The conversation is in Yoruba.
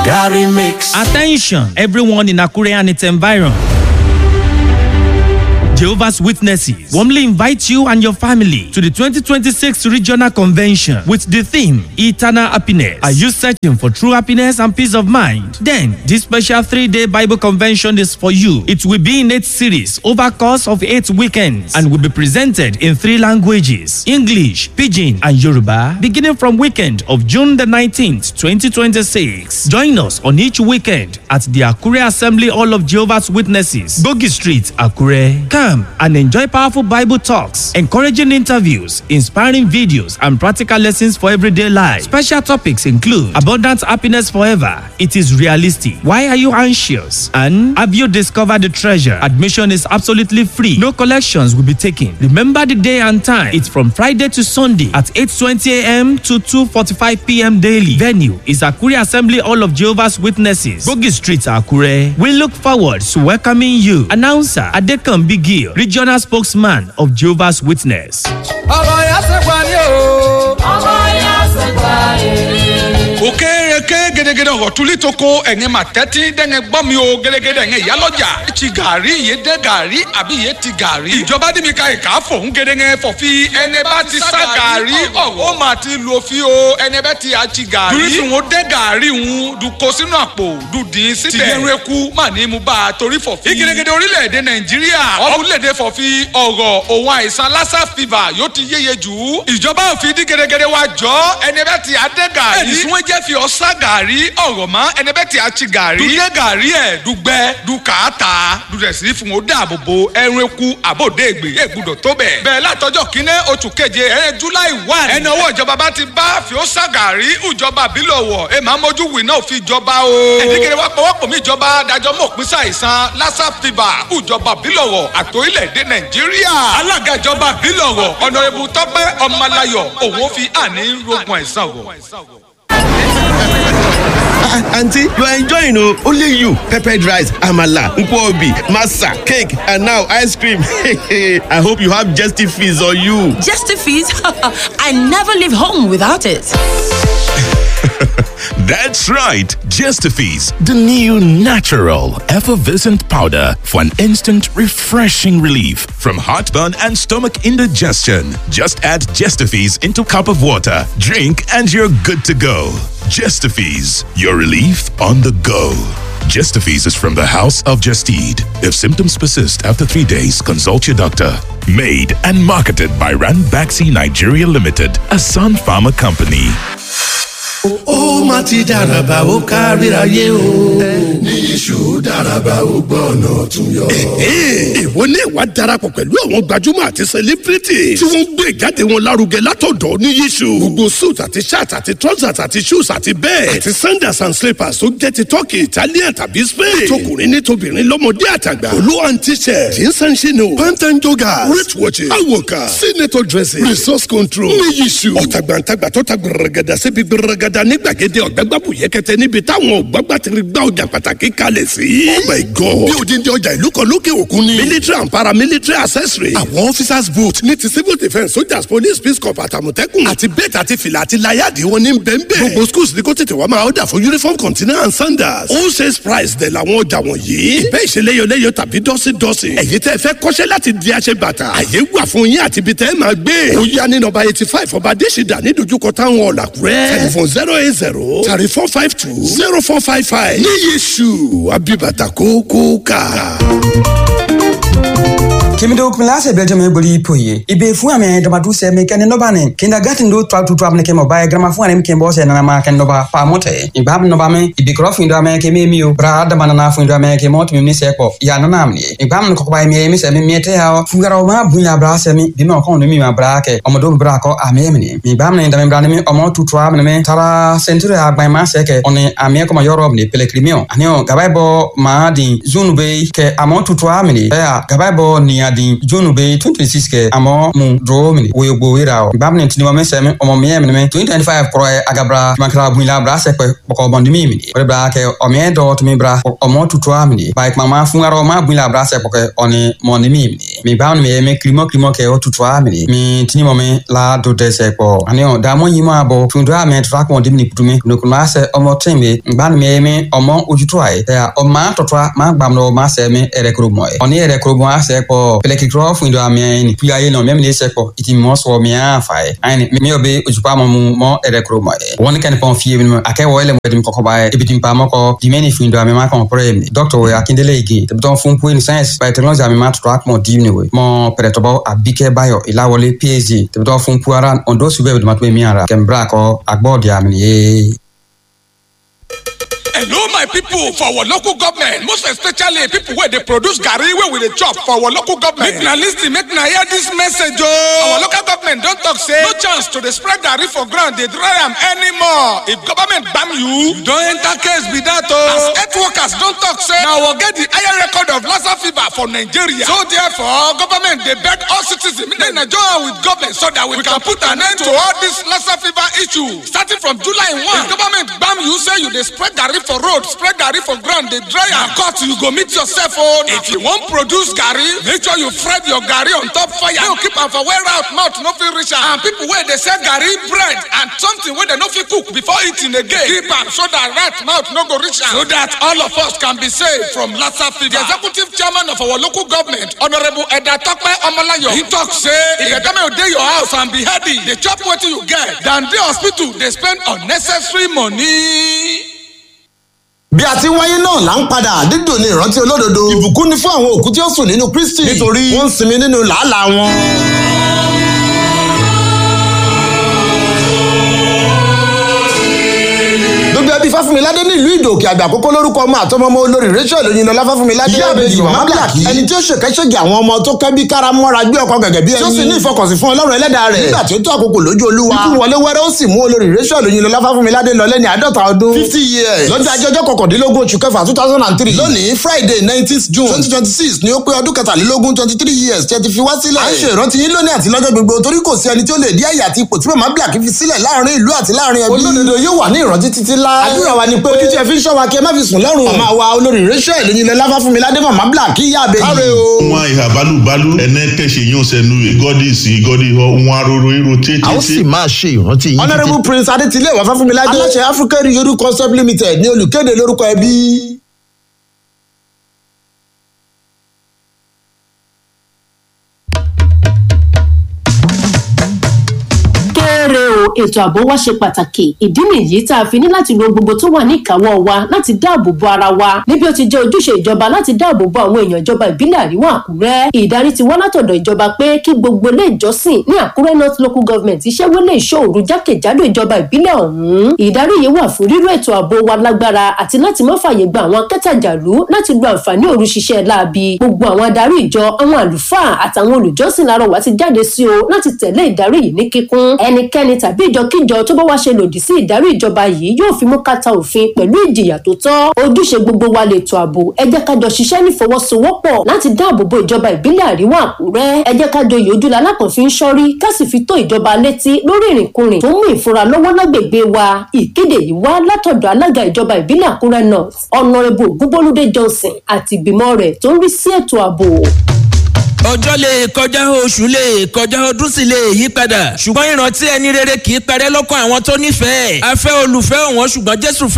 Gary Mix. Attention, everyone in Akure and its environ. Jehovah's Witnesses warmly invite you and your family to the 2026 Regional Convention with the theme Eternal Happiness. Are you searching for true happiness and peace of mind? Then, this special three-day Bible convention is for you. It will be in eight series over course of eight weekends and will be presented in three languages: English, Pidgin, and Yoruba. Beginning from weekend of June the 19th, 2026. Join us on each weekend at the Akure Assembly Hall of Jehovah's Witnesses, Bogi Street, Akure. Come and enjoy powerful Bible talks, encouraging interviews, inspiring videos, and practical lessons for everyday life. Special topics include abundant happiness forever. It is realistic. Why are you anxious? And have you discovered the treasure? Admission is absolutely free. No collections will be taken. Remember the day and time. It's from Friday to Sunday at 8:20 a.m. to 2:45 p.m. daily. Venue is Akure Assembly Hall of Jehovah's Witnesses, Bogi Street, Akure. We look forward to welcoming you. Announcer Adekan Bigi regional spokesman of Jehovah's Witness. ọmọ yẹn ṣe pa ni o. ọmọ yẹn ṣe pa èrè. òkèrèké gẹdẹgẹdẹ ọ̀túnlí tó kó ẹ̀yìn mà tẹ́tí dẹ́ngẹ́ gbọ́ mi o gẹdẹgẹdẹ ẹ̀yìn ìyálọ́jà ti gàrí iye dẹ́ gàrí àbí iye ti gàrí. ìjọba dì mí ka ìka fòun gẹdẹgẹ fọ̀fi ẹni bá ti sá gàrí ọ̀wọ́ ó mà ti lo fi o ẹni bá ti àti gàrí. dùrísùn ó dẹ́ gàrí ń dùkọ sínú àpò dùdín síbẹ̀. tìyẹ̀rù eku mà ní mu bá a torí fọ̀fi. ìgẹdẹgẹdẹ orílẹ̀-èdè nàìjíríà orílẹ̀-èdè fọ̀fi ọ̀rọ̀ òun àìsàn lassa fever yóò ti yéye jù. ìjọba òfin dí gẹdẹgẹdẹ wa jọ ẹni bá ti àdẹ́ gàrí. ẹni sún jẹ́ fi ọ̀sá gàrí ọ̀rọ̀ mọ́ ẹni bẹ́ẹ̀ tí a ti gàrí. dùdẹ́ gàrí ẹ̀ dùgbẹ́ dùkàtà dùdẹ̀sí fún o dáàbò bo ẹrun eku àbòdè ègbè yẹ gbúdọ̀ tó bẹ̀. bẹ́ẹ̀ látọjọ́ kínní oṣù keje ẹ̀rẹ́ july one. ẹni owó ìjọba bá ti bá fi ó sá gàrí ìjọba àbílọ̀ wọ̀ ẹ máa mójú wì náà fi jọba o. ẹ̀dígẹ̀rẹ̀ wa pọ̀wọ́pọ̀ mi ìjọba dájọ́ mọ̀ pín sàìsàn lassa fever ìjọba àbílọ̀ wọ̀ àtòrílẹ̀-èdè nàìjíríà. alága ìjọba àbílọ̀ wọ̀ ọ̀nà ebu tọ́pẹ́ ọmọláyọ̀ òun fi àní rogun àìsàn wọ̀. aunty you are enjoying o only you peppered rice amala nkwobi masa cake and now ice cream i hope you have jesty fees on you. Just a fees? I never leave home without it. That's right, Gestifees, the new natural effervescent powder for an instant refreshing relief from heartburn and stomach indigestion. Just add Gestifees into cup of water, drink, and you're good to go. Gestifees, your relief on the go. Gestifees is from the House of Gestede. If symptoms persist after three days, consult your doctor. Made and marketed by Ranbaxy Nigeria Limited, a Sun Pharma company. ó má ti dàràbà ó káríayé o. ní iṣu dàràbà ó gbọ́ ọ̀nà tún yọ. ìwọ ní ìwà darapọ̀ pẹ̀lú àwọn gbajúmọ̀ àti celebrity tí wọ́n ń gbé ìjáde wọn lárugẹ látọ̀dọ̀ ní yíṣu. gbogbo suit àti shirt àti trousers àti shoes àti bẹ́ẹ̀ àti sandals and slippers tó jẹ́ ti turkey italian tàbí spain. tọkùnrin ní tobìnrin lọ́mọdé àtàgbà. olú and t-shirt jeans and chino pant and joggers wrist watches awoka senator dressing resource control ní yíṣu. ọ̀tàgbàǹtàgbà tó ta gbẹrẹgẹdà síbi gbẹrẹgẹdà ní gbàgede ọ̀gbẹ́gbàbù yẹkẹtẹ níbi táwọn ọ̀gbàgbà ti rí gbá ọjà pàtàkì kalẹ̀ sí. oh my god bí odindi ọjà ìlú kan lókè òkun ni. military and paramilitary accessory. àwọn officers boot ní ti civil defence soldiers police peace corps àtàmọ̀tẹ́kùn. àti bẹ́ẹ̀ àti fìlà àti láyàdì wọn ní bẹ́ẹ̀nbẹ́ẹ̀. gbogbo schools ní kó tètè wá máa ọ̀dà fún uniform container and sandals. all sales price dẹ̀ làwọn ọjà wọ̀nyí. ìbẹ́ ìṣeléyọléyọ tàbí dọ́sídọ́sí. ẹ̀yin tẹ́ fẹ́ kọ́ṣẹ́ láti di aṣẹ bàtà. àyè wà fún yín àti ibi tẹ́ máa gbé. ó yá ní nọ́mbà eighty five ọba adésìdá ní dojúkọ táwọn ọ̀làkúrẹ́. telephone zero eight zero thirty four five two zero four five five. ní yéṣu abibata kókó ká. kimido kumilase belgium boli poye ibe fu ame damadu se me ken noba ne kinda gatin do twa tu twa ne kemo bae grama fu ane ken bo se na ma ken noba pa mote ibab noba me ibe krof ndo ame ke me miyo bra da manana fu ndo ame ke mot mi ni se ko ya na nam ni ibam no ko bae me mi se me miete ha fu gara ma bu ya bra se mi bi no ko no mi ma bra ke o mo do bra ko ame mi ni mi bam ne ndame bra ne mi o mo tu twa me tara century agba ma se ke oni ame ko ma yorob ni pelekrimio anio gabai bo ma di zunu be ke amo tu twa mi ni ya gabai bo ni adi june be twenty twenty six kɛ amɔ mu duro mini woyo gbo yira o gbam ni tinima mi sɛmi ɔmɔ miɛ mini mi twenty twenty five kɔrɔ agabra tumakira bunila bra sɛkpɛ kpɔkɔ bɔndimi mini o de bra kɛ ɔmiɛ dɔ tumi bra ɔmɔ tutua mini ba kuma ma fungarɔ ma bunila bra sɛkpɔ ɔni mɔndimi mini mi gbam ni mi yɛ mi kirimɔ kirimɔ kɛ o tutua mini mi tinima mi la do dɛsɛ kpɔ ani ɔ damɔ yi ma bɔ tundura mi tura kɔn dimini kutumi nukuma sɛ ɔmɔ tin mi gbam ni mi yɛ mi ɔmɔ ojutua ye ɛ ɔma tɔtɔ ma gbam no ma sɛ mi ɛrɛ kuro mɔ ye ɔni ɛrɛ kuro mɔ a sɛ kpɔ pɛlɛkikirɔ fun do a miɛ ni kuya ye nɔ mɛ mi de sɛ kpɔ iti mɔ sɔ mi a fa ye ayi mi yɔ be ojupa mɔ mu mɔ ɛrɛ kuro mɔ ye wɔni kɛni pɔn fiye mi a kɛ wɔ ɛlɛ mɔ ɛdi mi kɔkɔ ba ye ebi ti pa mɔ kɔ dimi ni fun do a mi ma kɔn pɔrɔ ye mi dɔkitɔ ye akindele ige tɛbitɔn fun poe ni science by technology a mi ma tɔtɔ a kɔn di mi we mɔ pɛrɛtɔbɔ a bikɛ bayɔ ilawɔle phd tɛbitɔn fun puara ondo sube bi dumatɔ mi ara kɛmbrɛ akɔ agbɔ di a mi ye. hello my people for our local government most especially people wey dey produce garri wey we dey chop for our local government make na lis ten make na hear dis message o. our local government don talk say no chance to dey spread garri for ground dey dry am anymore if government gbam you you don enter case be that o. as health workers don talk say na our get the higher record of lassa fever for nigeria so therefore government dey beg all citizens make dem join hand with government so that we, can put an end to all this lassa fever issue starting from july one if government gbam you say you dey spread garri for road spread garri for ground dey dry am cut you go meet yourself o if you wan produce garri make sure you fry your garri on top fire no keep am for where rat mouth no fit reach am and people wey dey sell garri bread and something wey dem no fit cook before eating again keep am so that rat mouth no go reach am so that all of us can be saved from lassa fever the executive chairman of our local government honourable edda tope omolayo he talk say if the government dey your house and be healthy dey chop wetin you get than dey hospital dey spend unnecessary money. bí a ti ń wáyé náà là ń padà dídùn ní ìrántí olódodo ìbùkún ni fún àwọn òkú tí ó sùn nínú kristi nítorí wọ́n ń sinmi nínú làálàá wọn. gbogbo ẹbí fáfúnmiládé ní ìlú ìdòkè àgbà àkókò lórúkọ ọmọ àtọmọmọ olórí rachel oyinlọlá fáfúnmiládé ìyá àbèjì màmá blaki ẹni tí ó ṣèkẹ́ṣègì àwọn ọmọ tó kẹ́bí kára mọ́ra gbé ọkọ gẹ́gẹ́ bí ẹni tí ó sì ní ìfọkànsìn fún ọlọ́run ẹlẹ́dàá rẹ̀ nígbà tí ó tó àkókò lójú olúwa ikú wọlé wẹ́rẹ́ ó sì mú olórí rachel oyinlọlá fáfúnmiládé lọ lẹ́ni àádọ́ta ọdún fifty years lọ́jọ́ ajé ọjọ́ kọkàndínlógún oṣù kẹfà two thousand and three lónìí friday nineteenth june twenty twenty six ni ó pé ọdún kẹtàlélógún twenty three years tí ẹ ti fi wá sílẹ̀. à ń ṣe ìrántí yín lónìí àti lọ́jọ́ gbogbo torí kò sí ẹni tí ó lè dí àyè àti ipò tí màmá black fi sílẹ̀ láàrin ìlú àti láàrin ẹbí. olódodo yóò wà ní ìrántí títí lá. àdúrà wa ni pé ojú tí ẹ fi ń ṣọ́ wa kí ẹ má fi sùn lọ́rùn. màmá wa olórí rachel lóyinlẹ̀ láfá fún mi ládé màmá black kí yá abẹ́yẹ. káre o. wọn ìhà balùbalù ẹnẹ kẹsẹ yóò sẹnu ìgọdì sí ìgọdì họ wọn aroro irun tètè. a ó sì máa ṣe ìrántí yín. honourable prince adétílé wà fáfúnmiládé. aláṣẹ african yoru concept limited ní olùkéde lórúkọ ẹbí. kéré o ètò ààbò wa ṣe pàtàkì ìdí nìyí tá a fi ní láti lo gbogbo tó wà ní ìkáwọ́ wa láti dáàbò bo ara wa níbi ó ti jẹ́ ojúṣe ìjọba láti dáàbò bo àwọn èèyàn ìjọba ìbílẹ̀ àríwá àkúrẹ́ ìdarí ti wá látọ̀dọ̀ ìjọba pé kí gbogbo ilé ìjọsìn ní àkúrẹ́ north local government iṣẹ́ wọlé ìṣòro jákèjádò ìjọba ìbílẹ̀ ọ̀hún ìdarí yìí wà fún ríró ètò ààbò wa lágbára àti láti má fààyè gba àwọn akẹ́tàjàlú láti lo àǹfààní òru ṣiṣẹ́ láabi gbogbo àwọn adarí ìjọ àwọn àlùfáà àtàwọn olùjọ́sìn lárọ̀wá ti jáde sí o láti tẹ̀lé ìdarí yìí ní kíkún ẹnikẹ́ni tàbí ìjọkíjọ tó bá wá ṣe lòdì sí ìdarí ìjọba yìí yóò fi mú kàtà òfin pẹ̀lú ìjìyà tó tọ́ ojúṣe gbogbo wa lètò ààbò ẹ jẹ́ ká jọ ṣiṣẹ́ nífọwọ́sowọ́pọ̀ láti dáàbò bo ìjọba ìbílẹ̀ àríwá àkúrẹ́ ẹ jẹ́ ká joyè ojúlá alákànfin ń ṣọ́rí ká sì fi tó ìjọba létí lórí ìrìnkúrìn tó mú ìfura lọ́wọ́ lágbègbè wa ìkéde yìí wá látọ̀dọ̀ alága ìjọba ìbílẹ̀ àkúrẹ́ north ọ̀nàrẹ́bù ògúnbólúdé johnson àti ìgbìmọ̀ rẹ̀ tó ń rí sí ètò ààbò ọjọ́ lè kọjá oṣù lè kọjá ọdún sì lè yí padà ṣùgbọ́n ìrántí ẹni rere kì í parẹ́ lọ́kàn àwọn tó nífẹ̀ẹ́ afẹ́ olùfẹ́ òun ṣùgbọ́n jésù fẹ́